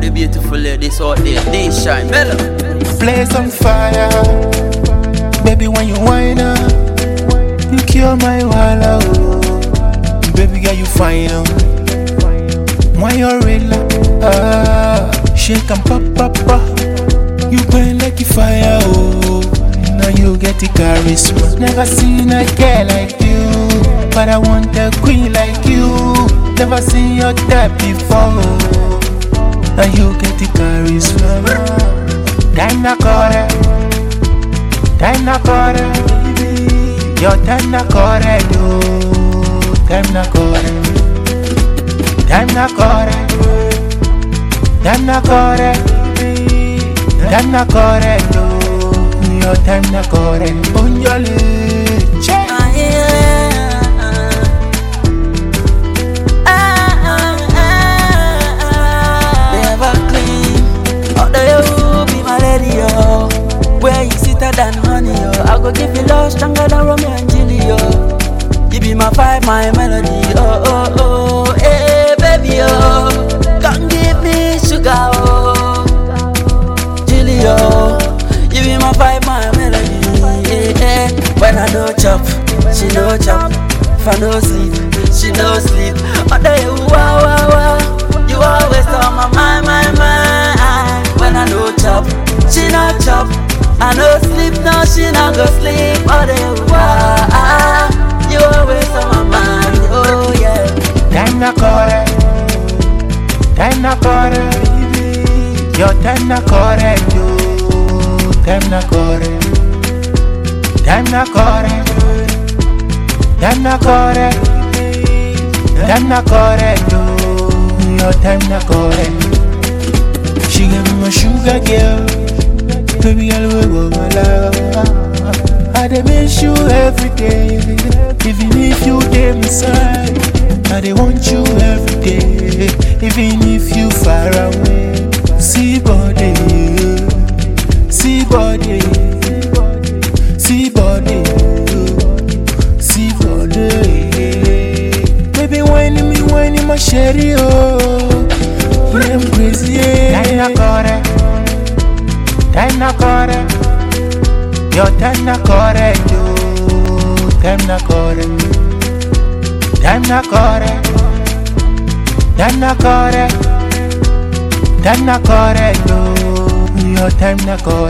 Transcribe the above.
the beautiful ladies out there. They shine, mellow. Blaze on fire. Baby, when you whine up, you cure my walla. Oh. Baby, girl, you fine. Oh. When you're real, ah, shake and pop, pop, pop. You burn like a fire. Oh. Now you get the charisma. Never seen a girl like you, but I want a queen like you. Never seen your type before. Now you get the charisma. Time na kore, time na kore, your time na kore, yo. Time na kore, time na kore, time na kore, time na kore, yo. Your time na kore, onjole, che. Ah, yeah. Ah, ah, ah, ah. Never clean. Oh, there you be my lady, yo. Where you sweeter than honey, yo. I go give you love stronger than Romeo and Juliet, yo. You be my vibe, my melody, oh, oh, oh. Hey, baby, oh. Come give me sugar, oh. Julia, you be my vibe, my melody. Yeah, yeah. When I no chop, she no chop. If I no sleep, she no sleep. Oh, there you wow, wow, wow. You always on my mind, my mind. When I no chop, she no chop. I no sleep, no, she no go sleep. Oh, there you wow. You always on my mind, oh yeah. Time na kore, time na kore, your time na kore, yo. Time na kore, time na kore, time na kore, time na kore, yo. Your time na kore. She give me my sugar girl, baby girl we go my love. I dey miss you every day, even if you dey inside. I dey want you every day, even if you far away. See body, see body, see body, see body. Baby, when me, when my sherry, oh, I'm crazy. Time na kore, time na kore, your time na kore, yo, time na kore. Time na kore Time na kore Time na kore yo Your time na kore